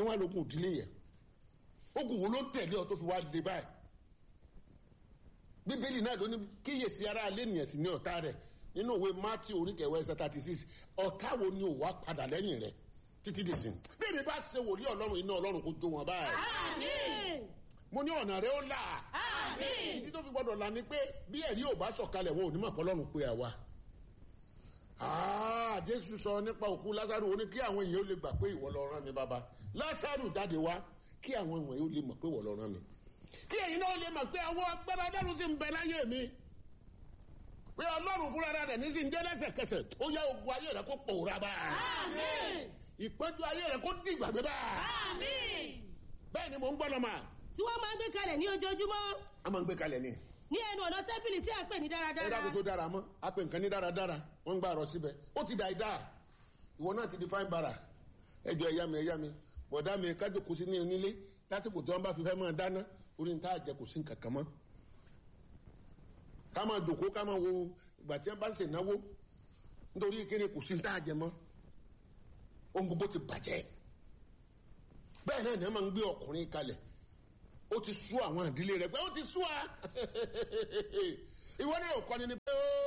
wá lógun ìdílé yẹn ogun wo ló tẹ̀lé ọ tó fi wá dé báyìí bíbélì náà ló ní kíyèsí ara alẹ́ nìyẹn sí ní ọ̀tá rẹ̀ nínú òwe matthew oríkẹwẹ́ ẹsẹ̀ thirty six ọ̀tá wo ni ò wá padà lẹ́yìn rẹ̀ títí dì sí bí èmi bá ṣe wòlíì ọlọ́run iná ọlọ́run kò jó wọn báyìí Àmín. mo ní ọ̀nà rẹ̀ ó là Àmín. ìdí tó fi gbọ́dọ̀ là ni pé bí ẹ̀rí ò bá sọ̀kalẹ̀ wọn ò ní mọ̀ pé ọlọ́run pé àwa Ah, jésù sọ nípa òkú lásàrù ó ní kí àwọn èèyàn ó lè gbà pé ìwọ lọ rán mi bàbá lásàrù jáde wá kí àwọn èèyàn ó lè mọ̀ pé ìwọ lọ rán mi kí ẹ̀yin náà lè mọ̀ pé àwọn agbára ọlọ́run sì ń bẹ láyé mi pé ọlọ́run fúnra rẹ̀ ní sí ń jẹ́ lẹ́sẹ̀kẹsẹ̀ ó yá ogun ayé rẹ̀ kó pòórá bá Àmín. ìpẹ́jọ ayé rẹ̀ kó dìgbàgbé bá Àmín. bẹ́ẹ̀ ni mò ń gbọ́dọ̀ mà tí wọ́n máa ń gbé kalẹ̀ ní ojoojúmọ́ á máa ń gbé kalẹ̀ ni ní ẹnu ọ̀nà tẹ́ḿpìlì tí a pè ní ẹ dáradára. dákun tó dára mọ́ a pè nǹkan ní dáradára wọ́n ń gbà rọ síbẹ̀ ó ti dà ìdá ìwọ náà ti di fáin bara ẹjọ ẹ̀yá mi ẹ̀yá mi bọ̀dá mi kájọ kò sí ní onílé lásìkò tí wọ́n bá fi fẹ́ máa dáná orí ní tá a jẹ kò sí nǹkan kan mọ́ ká máa jòkó ká máa wo ìgbà tí wọ́n bá ń ṣe náwó nítorí kíni kò sí ní tá a jẹ mọ́ ohun gbogbo ti bàjẹ́ bẹ́ẹ̀ náà ni wọ́n máa ń gbé ọkùnrin kalẹ̀ ó ti sú àwọn ìdílé rẹ̀ pé ó ti sú wa ìwọ náà ò kọ́ni ni pé ó.